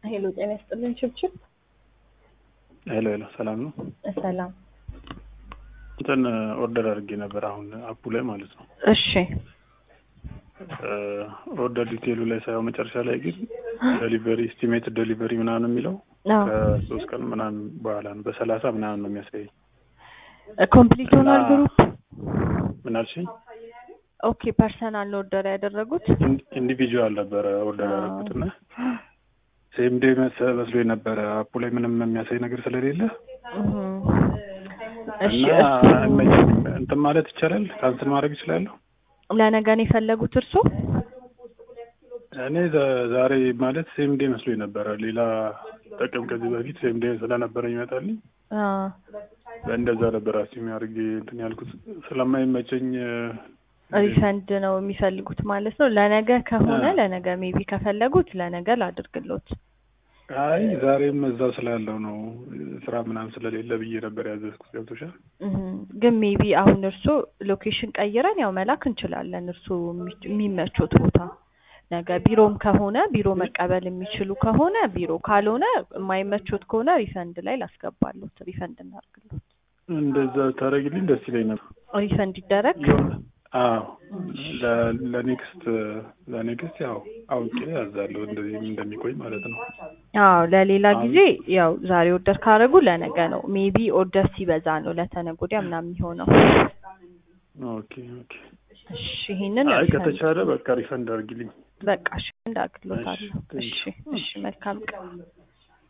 ሄሎ ጤና ይስጥልን ችብችብ ሄሎ ሄሎ፣ ሰላም ነው። ሰላም እንትን ኦርደር አድርጌ ነበር አሁን አፑ ላይ ማለት ነው። እሺ ኦርደር ዲቴይሉ ላይ ሳይሆን መጨረሻ ላይ ግን ዴሊቨሪ ኢስቲሜትድ ዴሊቨሪ ምናምን የሚለው አዎ ከሶስት ቀን ምናምን በኋላ ነው በሰላሳ ምናምን ነው የሚያሳየኝ። ኮምፕሊት ሆኗል ግሩፕ ምን አልሽኝ? ኦኬ ፐርሰናል ነው ኦርደር ያደረጉት ኢንዲቪጁዋል ነበረ ኦርደር ያደረኩት እና ሴም ዴይ መስሎ ነበረ አፑ ላይ ምንም የሚያሳይ ነገር ስለሌለ እህም። እሺ እና እሱ አይመችም። እንትን ማለት ይቻላል፣ ካንስል ማድረግ ይችላለሁ። ለነገ ነው የፈለጉት እርሶ እኔ ዛ- ዛሬ ማለት ሴም ዴይ መስሎኝ ነበረ። ሌላ ጥቅም ከዚህ በፊት ሴም ዴይ ስለነበረ ይመጣልኝ አ እንደዛ ነበር አስሚ አድርጌ እንትን ያልኩት ስለማይመቸኝ ሪፈንድ ነው የሚፈልጉት ማለት ነው። ለነገ ከሆነ አዎ። ለነገ ሜቢ ከፈለጉት ለነገ ላድርግሎት። አይ ዛሬም እዛው ስላለው ነው ስራ ምናምን ስለሌለ ብዬ ነበር ያዘዝኩት። ገብቶሻል? እህም። ግን ሜቢ አሁን እርሶ ሎኬሽን ቀይረን ያው መላክ እንችላለን። እርሶ የሚ- የሚመቾት ቦታ ነገ ቢሮም ከሆነ ቢሮ መቀበል የሚችሉ ከሆነ ቢሮ፣ ካልሆነ የማይመቾት ከሆነ ሪፈንድ ላይ ላስገባሎት። ሪፈንድ እናድርግሎት። እንደዛ ታደርግልኝ ደስ ይለኝ ነበር። ሪፈንድ ይደረግ። የሆነ አዎ ለ- ለኔክስት ለኔክስት ያው አውቄ ያዛለሁ እንደዚህም እንደሚቆይ ማለት ነው። አዎ ለሌላ አሁን- ጊዜ ያው ዛሬ ኦርደር ካደረጉ ለነገ ነው። ሜቢ ኦርደር ሲበዛ ነው ለተነገ ወዲያ ምናምን የሚሆነው። ኦኬ ኦኬ። እሺ ይሄንን አይ ሪፈንድ ከተቻለ በቃ ሪፈንድ አድርጊልኝ። በቃ እሺ እንዳግሎታለሁ። እሺ፣ እሺ እሺ መልካም ቀን።